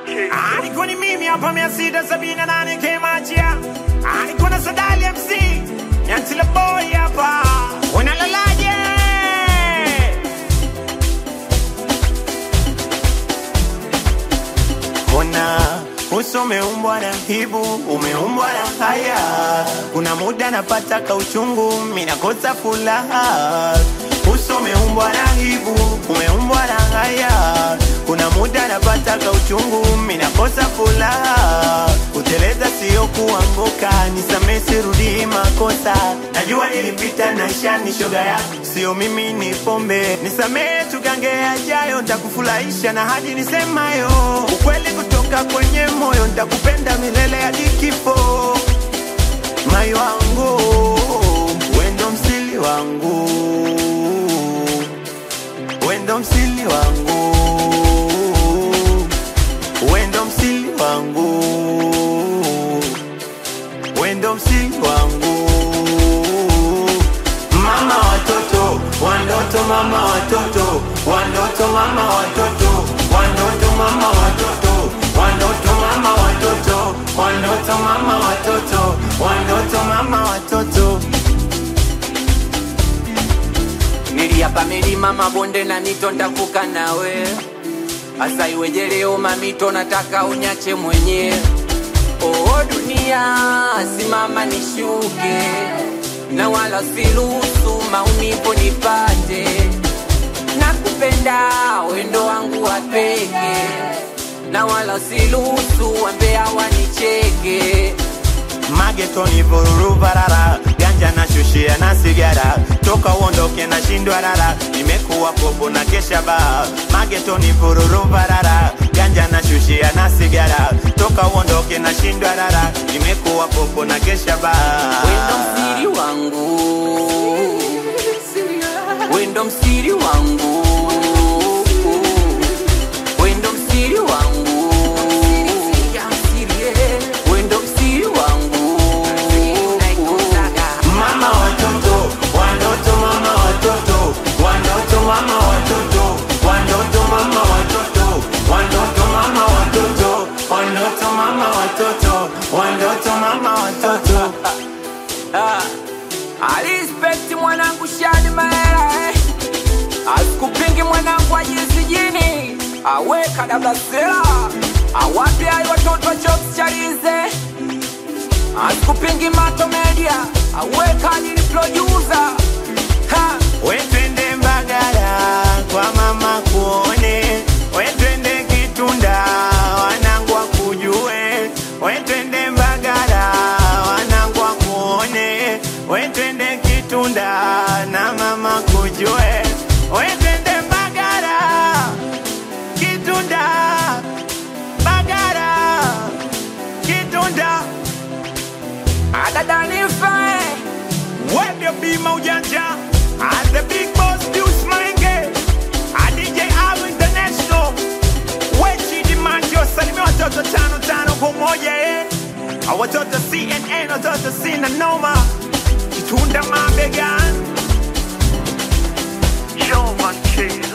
alikuwa ni mimi hapa mia sita sabini na nane kemachia alikuwa na sadali mc nyantila boy hapa unalalaje Ona uso umeumbwa na hibu, umeumbwa na haya. Kuna muda napata kauchungu, minakosa furaha. Uso umeumbwa na hibu, umeumbwa na haya. Kuna muda napata kauchungu, minakosa furaha. Kuteleza sio kuanguka, nisamee sirudii makosa. Najua nilipita na shani shoga yako, sio mimi ni pombe. Nisamee tugange yajayo, ntakufurahisha na hadi nisemayo ukweli kutoka kwenye moyo, ntakupenda milele hadi kifo. Mai wangu wendo msili wangu, wendo msili wangu, wendo msili wangu, wendo msili wangu, mama watoto wandoto, mama watoto wandoto, mama watoto wandoto, mama watoto wandoto, mama watoto wandoto, mama watoto wandoto, mama watoto niliapa milima mabonde na mito ntavuka nawe asa iweje leo mamito nataka unyache mwenye oo dunia simama nishuke na wala siruhusu maumivu nipate nakupenda wendo wangu wa peke na wala siruhusu wambea wanicheke magetoni vururu varara ganja na shushia na sigara toka uondoke na shindwa rara nimekuwa popo na kesha baa magetoni vururu varara ganja na shushia na sigara toka uondoke na shindwa rara nimekuwa popo na kesha baa wendo msiri wangu wendo msiri wangu wendo msiri wangu wendo msiri wangu mama watoto wandoto mama watoto wandoto mama watoto wandoto mama watoto wandoto mama watoto wandoto mama watoto wandoto mama watoto Ah, alispekti mwanangu shani maera eh. asikupingi mwanangu ajizijini aweka dablasela awapi ayi watoto chops chalize asikupingi mato media aweka alili producer ha wetwende mbagala kwa mama kuone wetwende kitunda wanangu wakujue wetwende mbagala wanangu wakuone wetwende kitunda na mama kujue wetwende mbagala kitunda mbagala kitunda adadanife Webya bima ujanja As the big boss Deuce Mange A DJ Alu International Wechi Dimanjo Salimia watoto tano tano kwa moja eh A watoto CNN watoto sina noma Kitunda mabegani Show one cheese